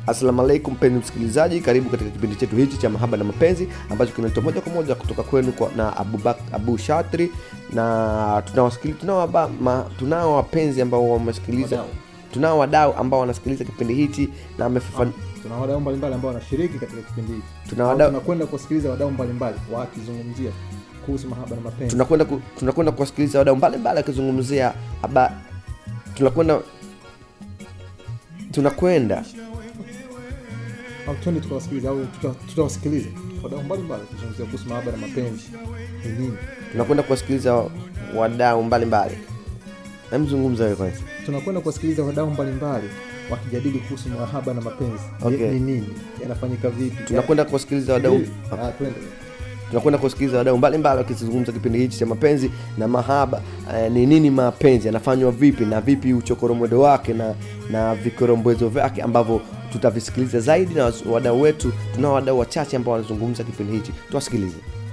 Assalamu alaikum mpenzi msikilizaji, karibu katika kipindi chetu hichi cha mahaba na mapenzi ambacho kinaletwa moja kwa moja kutoka kwenu kwa, na Abu, Bak, Abu Shatri na tunawasikili- tunao waba- ma- tunao wapenzi ambao wamesikiliza Wadau. tunao wadau ambao wanasikiliza kipindi hichi na wamefafan- tuna wadau mbalimbali ambao wanashiriki katika kipindi hiki Tuna Au wadau- tunakwenda kuwasikiliza wadau mbalimbali wakizungumzia kuhusu mahaba na mapenzi tunakwenda ku, tunakwenda kuwasikiliza wadau mbalimbali wakizungumzia haba tunakwenda tunakwenda au twende tukawasikiliza au tuta- tutawasikiliza wadau mbalimbali wakizungumzia kuhusu mahaba na mapenzi ni nini tunakwenda kuwasikiliza wadau mbalimbali namzungumza wewe kwanza tunakwenda kuwasikiliza wadau mbalimbali wakijadili kuhusu mahaba na mapenzi Ni- Okay. ni nini yanafanyika vipi tunakwenda kuwasikiliza wadau Ah, twende tunakwenda kusikiliza wadau mbalimbali wakizungumza kipindi hichi cha mapenzi na mahaba eh, ni nini mapenzi yanafanywa vipi na vipi uchokoromodo wake na na vikorombwezo vyake ambavyo tutavisikiliza zaidi na wadau wetu tunao wadau wachache ambao wanazungumza kipindi hichi tuwasikilize